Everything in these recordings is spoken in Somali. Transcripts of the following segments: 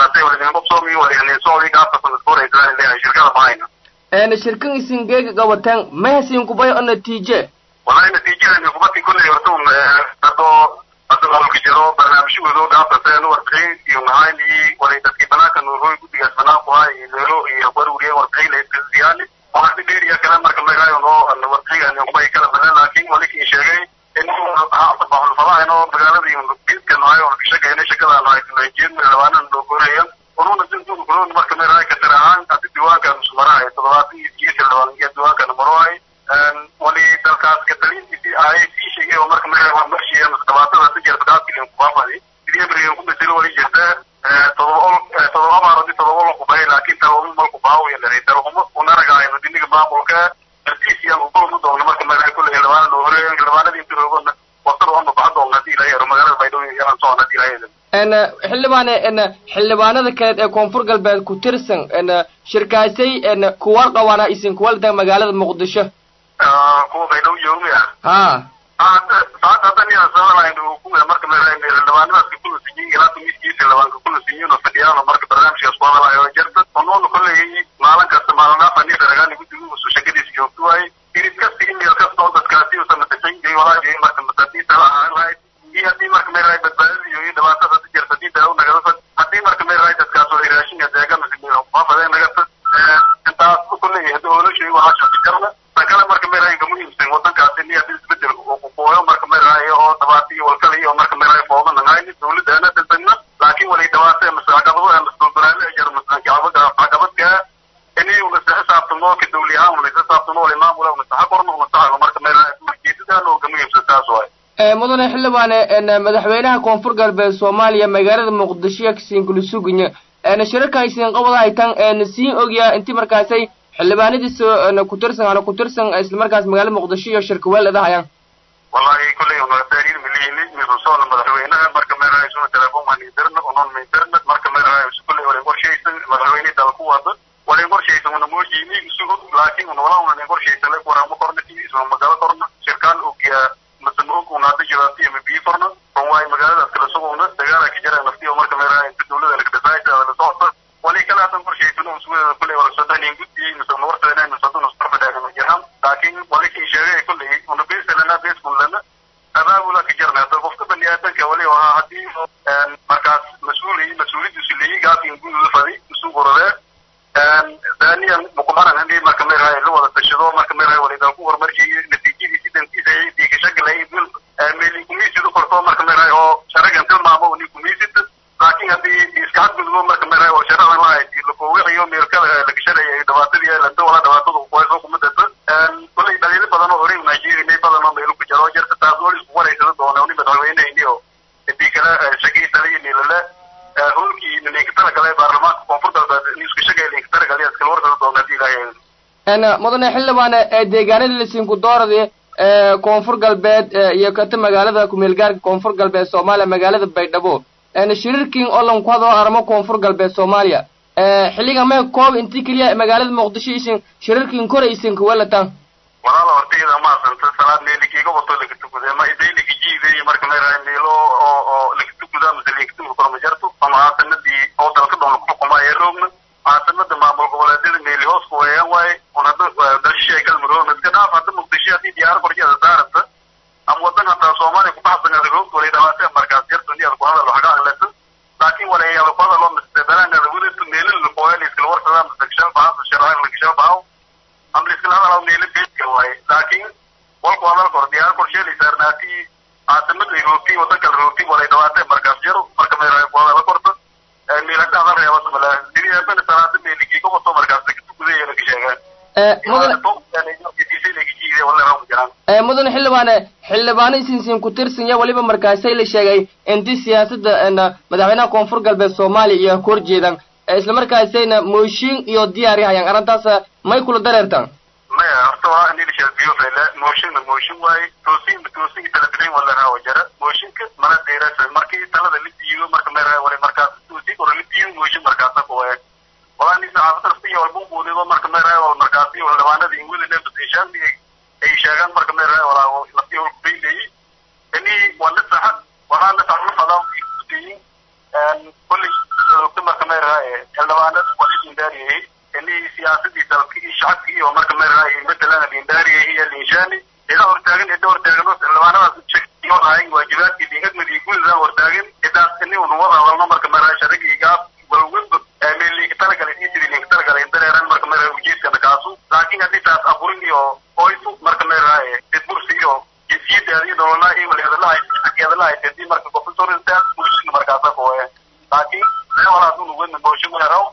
saasay wala qabsoomi wala soo gaabta sanadkooda ay leeyahay shirkada mahayna een shirkan isin geega gawataan ma hasin kubay oo natiije wallahi natiijada kubatii kulley horta un hadoo hadda maamulka jiro barnaamijyadooda gaabtaseen warqayn iyo maxaali walay dadkii banaanka nuurooy guddigaas banaan ku hay leelo iyo warwariye warqayn leesiyaani waxaa dheeriya kale marka magayo noo warqaygan kubay kala badan laakiin walikin sheegay in baxulfadahayn oo magaaladii biidka nahay oo shaqayna shaqada nahay tunajin labaanan loo goreeyan ununa sintuun kulun marka magayo ka tirahaan hadi diiwaanka musmarahay toddobaatan iyo siyeetan labaan iyo diiwaanka marohay wali dalkaas katalintiisii ay sii sheegay oo marka magayo waa marshiya masdabaatada si jeer badaadkilin kubaafadi sidii emrigan ku bedelo wali jirta todoba ol todoba maaradi todoba ol kubay laakiin tabamu malku baawiya laray tarhumo unaragaayno diniga maamulka artiisiyan ugoonu doona marka magayo kulle xildhibaana loo horeeyo xildhibaanadii inti roogona wasada ama baxdoon hadii ilahay ero magaalada baydhabo yaran socon hadii ilahay een xildhibaane een xildhibaanada kaleed ee koonfur galbeed ku tirsan een shirkaasay een kuwar qabaana isin kuwalda magaalada muqdisho kuwa baydhabo joogmi ah ha saata haddan yaa sabalayn kuwa marka magayo xildhibaanadaas kula siiyey ilaa tumiskiisa xildhibaanka kula siiyeen oo fadhiyaan marka barnaamijkaas ku hadalayo jirta onoona kolley maalin kasta maalin dhaafani daragaan guddigu usu shaqadiisa joogto waaye irid kasta email kasta oo dadkaasi usa matashay walaahi marka matasiisa la ahaan lahayd iyo haddii marka meeraay badbaadada iyo iyo dhibaatada si jirta haddii daawo nagadasa haddii marka meeraay dadkaas wala raashinka deegan waafadeen nagata intaas kolley haddii oola sheego waxaa shaqi karna tan kale marka meeraay ka muhiimsan wadankaasi ni haddii isbedel uu ku qooyo marka meeraay oo dhabaata iyo walkale iyo marka meeraay fooda nagayni dawladana dhisagna laakiin walay dhabaata ama caqabado ama dulbaraale ay jira caqabada caqabadka inay una sa xisaabtamo ka dawli ahaan una xisaabtamo wala maamula una saxa korna una saxa marka meeraay ujeedadaan oo ka muhiimsan taas waay mudane xildhibaane een madaxweynaha koonfur galbeed soomaaliya magaalada muqdisho kasiin kula suganya een shirarka isin qabada haytan een siin ogyaa intii markaasay xildhibaanadiisa een ku tirsan ana ku tirsan isla markaas magaalada muqdisho iyo shirka weelada hayaan wallahi kulley una taariir miliyini mirusoona madaxweynaha marka meerahay suna telefoon waan idirna unon maidirna marka meerahay kulley wala qorshaysan madaxweyne dalku wada wala qorshaysan una moojini isugu laakiin una wala una qorshaysan la qoramo korna tiisa magala korna shirkaan ogiya masama og una hadda jiraati ama biyo korna on waay magaaladaas kala sugowna dagaala ka jira naftiyo marka meerahay inta dawlada la kadhasaayta la socota wali kala hadan qorshaysan oo sugu kulley wala sodanin guddi mise una wartayna mise hadda una sarfadaagan jiraan laakiin wali kii sheegay kulley una beesalana beeskullana abaabula ka jirna hada qofka bani aadanka wali waa haddii markaas mas-uuli mas-uuliyadiisu leeyi gaasin gududa fadi isu gorode daaniyan mukumaran hadii marka meerahay la wada tashado marka meerahay walidaa ku horumarkii natiijadiisi dantiisa diikashagalay bil meeli kumiisidu korto marka meerahay oo sharagan tilmaamo ni kumiisid laakiin haddii iska xadgudbo marka meerahay oo sharadan lahayd lakoowixiyo meelkada lagashanaya dhibaatadii lanta wala dhibaatada kuwayso kumadata kulley dhaliilo badan oo horey nigeria badan oo meelu ku jiro jirta taas wali isku waraysada doona ni madaxweynehini oo hadii kale shaqii taliya nilale holkii ninka talagalay baarlamaanka koonfur galbeed in isku shaqay ninka talagalay iskala warsada doona hadii ilaahay een mudane xildhibaane ee deegaanada lasinku dooradi ee koonfur galbeed iyo kata magaalada kumeelgaarka koonfur galbeed soomaaliya magaalada baydhabo een shirarkin oo lan ku hadlo aramo koonfur galbeed soomaaliya ee xilliga mee koob intii keliya magaalada muqdisho isin shirarkin kore isin kuwalatan walaala hortayda maasanta salaad meelikiiga wato lagatukude ma iday lagajiiday marka meerahay meelo oo oo lagatukuda mise lagatuku korma jarto ama caasanadii oo dalka dhoon lagu xukumaa ee roogna caasimada maamul goboleedyada meeli hoos ku weeyaan waaye un hadda dalshisha galmudug iska dhaaf hadda muqdisho haddii diyaar korjeeda saaranta ama wadan hataa soomaaliya kubaxsan ada roogta walay dhabaatee markaas jarto ni ada ku hadal waxga aqlata laakiin walay ada ku hadalo mise belaan ada wadata meelin lakooya la iskala warsadaa mise kashal bahaa sharcaan lakashal bahaw ama la iskala hadalaa meelo beedka waaye laakiin walku hadal kor diyaar korsheelay saarnaatii caasimada ay roogtay wadan kale roogtay walay dhabaatee markaas jaro marka meerahay ku hadala korta meelaka hadal reebas mala diri aabana salaada meelikii ka wato markaas kugudeeya laga sheegaan ee mudane ee mudane xildhibaane xildhibaano isinsin ku tirsan ya weliba markaasay la sheegay intii siyaasadda een madaxweynaha koonfur galbeed soomaaliya iyo ka horjeedan ee isla markaasayna mooshin iyo diyaari hayaan arrintaas may kula dareertaan maya horta waa nilisha biofele mooshinna mooshin waaye toosinba toosinka kala bixin wala raawa jara mooshinka mana deerasa markii talada la diido marka meera wala markaas toosin ora la diido mooshin markaasa ku waaye walaa nin saxaafada siya walba ubuudido marka meera wala markaasi wala dhawaanada ingwili ne badishaan ay sheegaan marka meera wala nafti wal kubayleeyi ini wala saxa walaa la saxu fadaa kudayin kulli marka meera meeraay matalan lindaariya iyo linshani ida hortaagan ida hortaagan xildhibaanadaas lahayn waajibaadkii diingadmadi gudadaa hortaagan idaas ini unu wada hadalno marka meeraay sharagiigaa walwalba meeliinka talagalay iyo sidii liinka talagalay dareeran marka meeraay ujeedkana kaasu laakiin haddii taas aburin iyo oysu marka meeraay didbursi iyo jinsiyadaada iyo nololaa iyo walihadalaha xageedalaha hadii marka gofisoristaas bulshada markaasa kooye laakiin walaas unu wadna boosho meeraw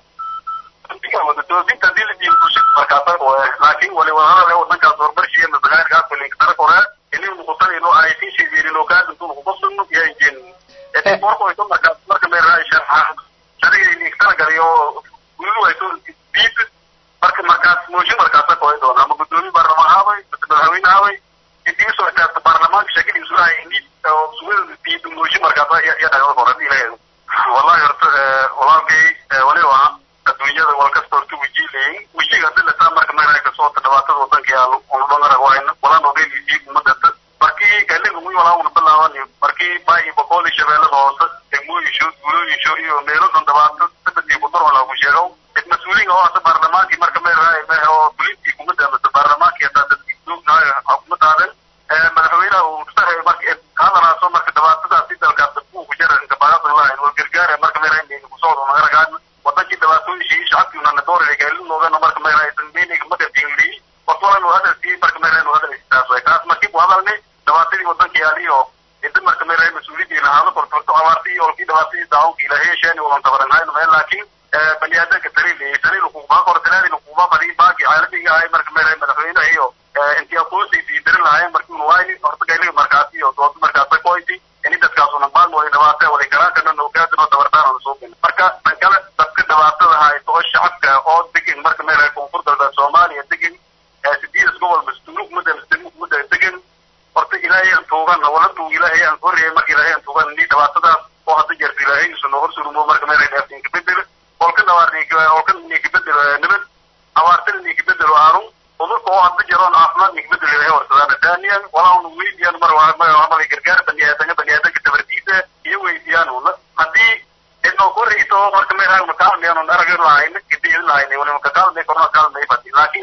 toosinta hadii la diin bulshada markaasa kooye laakiin wali wadadale wadankaas horumarshiya masagaarkaas walinka tara kore ini nuqusanayno ay sin sheegeerino kaadintu nuqubasunu yaanjin borkoyto markaas marka meeraay sharxa shariga linka talagalayo gulu ayto diid marka markaas mooshin markaasa kooye doona ama gudoomiye baarlamaan haabay madaxweyne haabay intiisoo intaas baarlamaanka shakadiisu lahay indii suwada diid mooshin markaasa ya dhagada kore hadii laheedo wallahi horta walaalkay waliba adduunyada walkasta horta wajiilayin wajiga hadii lataa marka meeraay kasoota dhibaatada wadanka yaa unudhangarag wayna walaan ogeynisiig umadata markii kaliga wi walaa una bilaaban markii baayi boqoli shabeellada hoose degmooyinsho gulooyinsho iyo meeladan dhibaato sabadii kudar walaa ku sheegow mid mas-uuliin oo hata baarlamaankii marka meeraay oo bulintii kumada amase baarlamaankii hataa dadkii duugnahay xukumadaadan madaxweynaha uu sahay marka hadalaaso marka dhibaatadaasi dalkaas dadku ku jara inkabaaqasan lahayn wal gargaara marka meeraay inayna kusocdo magaragaan wadankii dhibaatooyinshii shacabkiina dooraya gaalinoogana marka meeraay sanmeynayga magartiinlii horta waa inuu hadalkii marka meeraay inuu hadal taas way taas markii buu hadalnay dhibaatadii wadanka yaaliyo inta marka meeraay mas-uuliyadii lahaado kortorto abaartii iyo olkii dhibaatadii daawonka ilaahay yeesheeni walan tabaranhayno meel laakiin bani aadanka tariil tariil kuubaa kor talaadin kuubaa badii baagi caalamiga ahay marka meeraay madaxweynaha iyo intii aqoonsiisii dirin lahaayeen markii unu wayni horta gailiga markaasi iyo dooda markaasa koyti ini dadkaasuna baan wali dhibaata wali karaanka ogaadin oo dabartaanana soo gelin marka tan kale dadka dhibaatada haysto oo shacabka oo degan marka meeraay koonfur galbeed soomaaliya degan sideedas gobol masdulug mudda masdulug mudda degan horta ilaahay aan tuugana wala tuug ilaahay aan horreeyay marka ilaahay aan tuugan ni dhibaatadaas oo hadda jeerta ilaahay isu noo horsurumo marka meeraay dheertinka bedel olka dhawaar olka ninka bedel nabad abaartana ninka bedel aarun udurka oo hadda jaroon caafimaad ninka bedel ilaahay warsadaan daaniyan walaa unu weydiiyaan mar amal gargaar baniaadanka baniaadanka tabartiisa iyo weydiiyaan una haddii inoo korreyso marka meeraay una kaalmayaan un arag lahayn gidi lahayn wali maka kaalmay korona kaalmay fadi laakiin